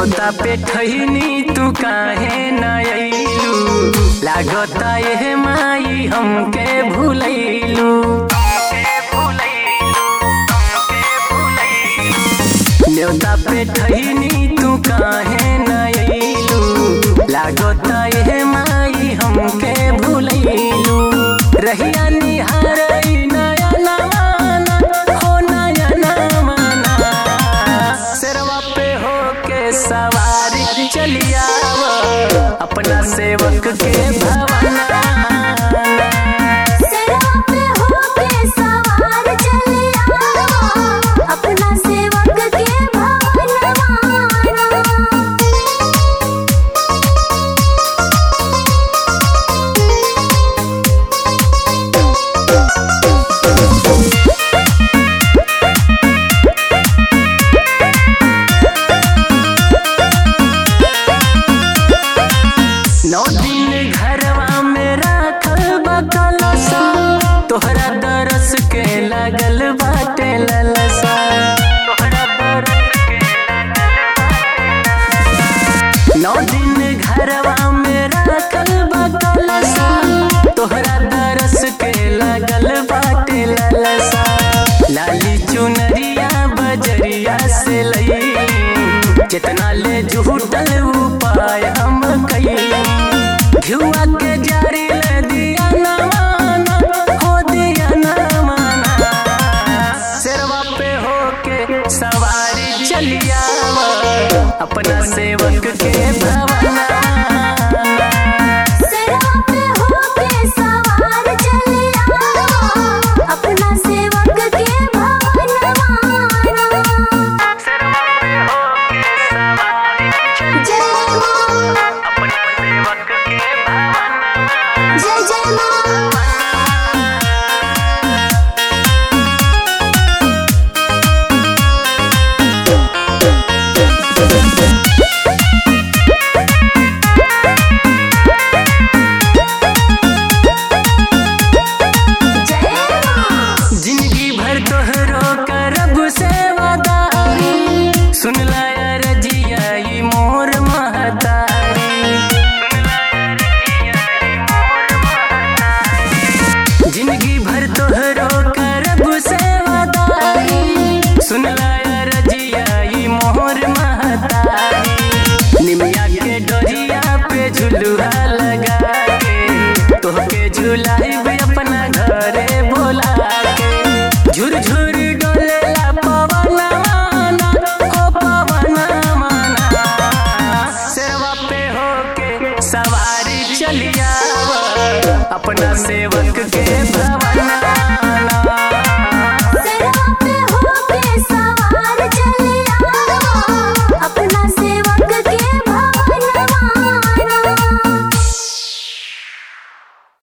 न्योता पे ठहनी तू काहे न अइलू लागता ये माई हमके भूलैलू न्योता पे ठहनी तू काहे न अइलू लागता ये माई हमके भूलैलू रहिया निहारई नया नवाना हो नया नवाना सिरवा पे हो के सवारी चलियाव अपना सेवक के भवना सिरवा पे होके सवार चले आओ अपना सेवक के भवनवाना नौ दिन घरवा में राखल बकलसा तोहरा दरस के लगल बाटे ललसा तोहरा दरस के नौ दिन घरवा में राखल बकलसा तोहरा दरस के लगल बाटे ललसा लाली चुनरिया बजरिया से लई कितना ले झूठल उपाय हम कई घुआ के जारी ले दिया ना माना हो दिया ना माना सिरवा पे हो के सवारी चलिया अपना सेवक के भवना सिरवा पे होके सवार चले आओ अपना सेवक के भवनवाना जय मां जय जय मां जय मां जिंदगी भर तोहरो करब सेवादारी सुन लाया रजिया ई मोर महतारी जिंदगी भर तोहरो करब सेवादारी सुन लाया रजिया ई मोर महतारी निमिया के डोरिया पे झुलुआ लगा के तोहके झुलाइब अपना घरे बोला के झुर झुर डोलेला पवन माना ओ पवन माना सेवा पे होके सवारी चलिया अपना सेवक